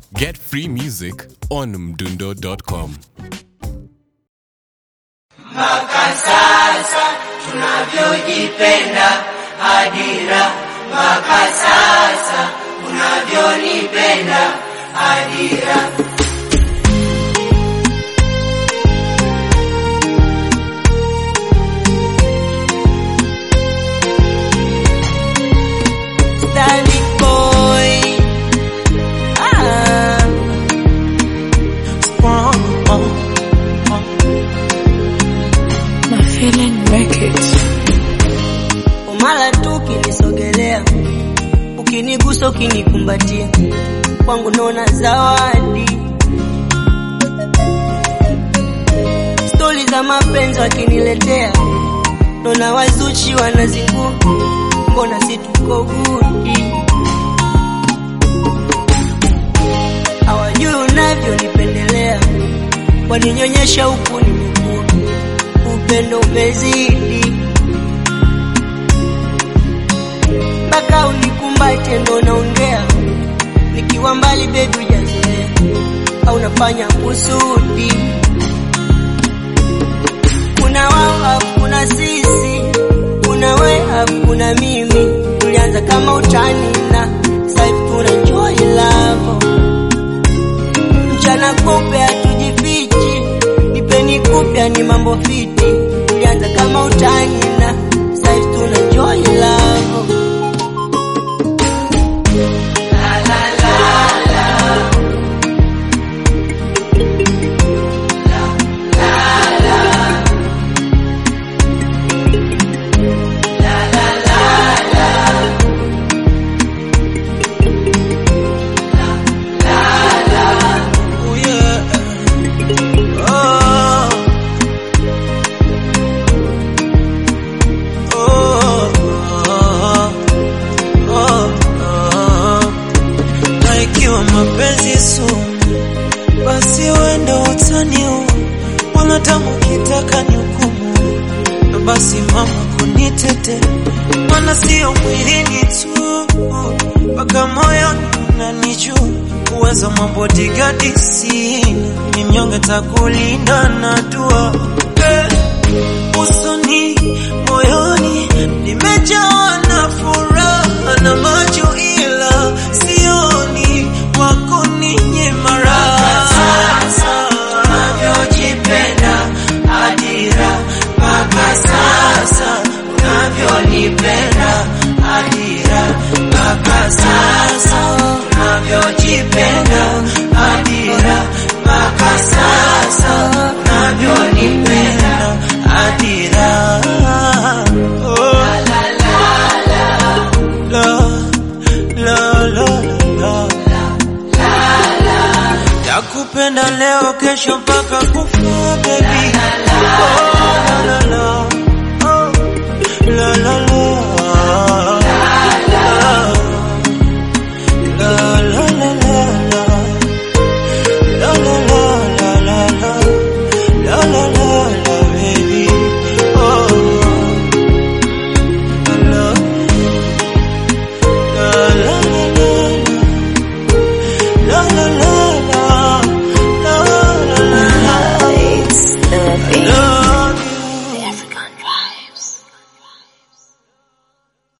Get free music on mdundo.com. mpaka sasa tunavyojipenda hadira mpaka sasa unavyonipenda hadira Stanley boy ah. My feeling make it. umala tu ukinisogelea ukinigusa ukinikumbatia kwangu naona zawadi stori za mapenzi wakiniletea naona wazuchi wanazingua mbona si tuko gudi hawajui unavyonipendelea waninyonyesha huku nimekua upendo umezidi mpaka unikumbate ndo naongea nikiwa mbali bebi ujazoea au nafanya kusudi kuna wao afu kuna sisi kuna we afu kuna mimi tulianza kama utani na saivi tuna enjoy love mchana kupe hatujifichi nipeni kupya ni mambo fiti tulianza kama utani na saivi tuna enjoy love Oh yeah. Oh. Oh. Oh. Oh. Na ikiwa mapenzi sumu, basi wenda utani huu wanadamu kitaka ni hukumu, na basi mama kunitete, mana sio mwilini tu, mpaka moyoni unanijua uwezo mabodigadi sina, ni mnyonge takulinda na dua eh, usoni moyoni nimejawa na furaha na macho ila sioni wako ninye maraha unavyojipenda hadira mpaka sasa unavyonipenda hadira mpaka sasa unavyojipenda hadira mpaka sasa unavyonipenda adira oh. la, la, la, la. Takupenda leo kesho mpaka kufa baby